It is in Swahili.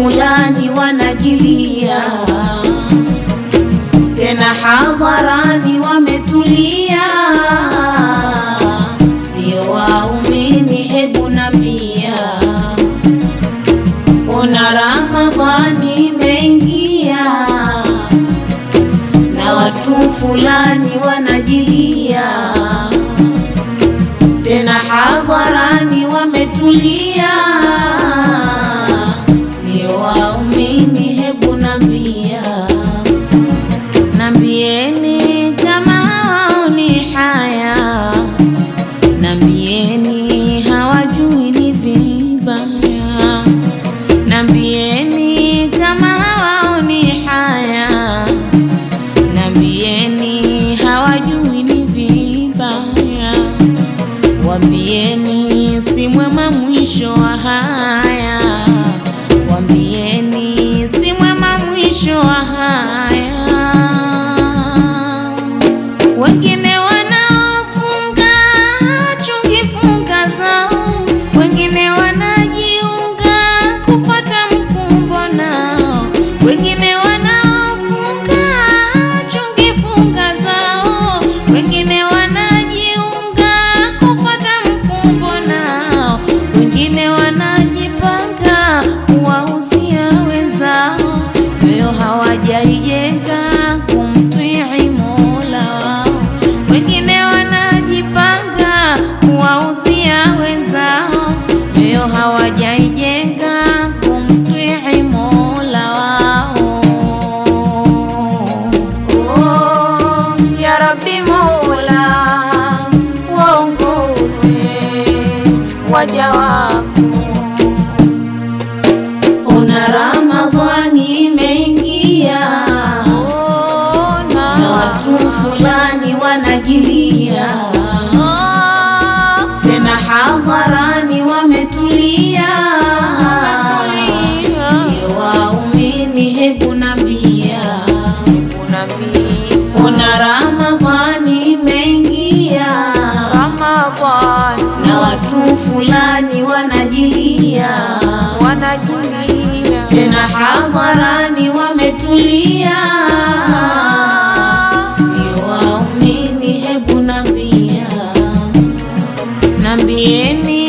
fulani wanajilia, tena hadharani wametulia, sio waumini, hebu nambia, ona Ramadhani imeingia na watu fulani wanajilia, tena hadharani wametulia, sio waumini, hebu nambia, nambieni kama hawaoni haya, nambieni hawajui ni vibaya, nambieni kama hawaoni haya Nambieni hawajui ni vibaya, wambieni si mwema mwisho wa haya, wambieni si mwema mwisho wa haya. Wengine wanaofunga chungi funga zao, wengine wanajiunga kupata mkumbo nao, wengine wanaofunga chungi funga zao, wengine wanajiunga kupata mkumbo nao, wengine wanajipanga kuwauzia wenzao, moyo hawajaijenga kumtii Mola wao, wengine wanajipanga kuwauzia wenzao, moyo hawajaijenga kumtii Mola wao. Oh, ya Rabbi Mola, waongoze waja wako Ona Ramadhani imeingia, na watu fulani wanajilia, tena hadharani wametulia, sio waumini, hebu nambia, ona Ramadhani imeingia, na watu fulani wanajilia wanajulia tena hadharani wametulia, sio waumini, hebu nambia, nambieni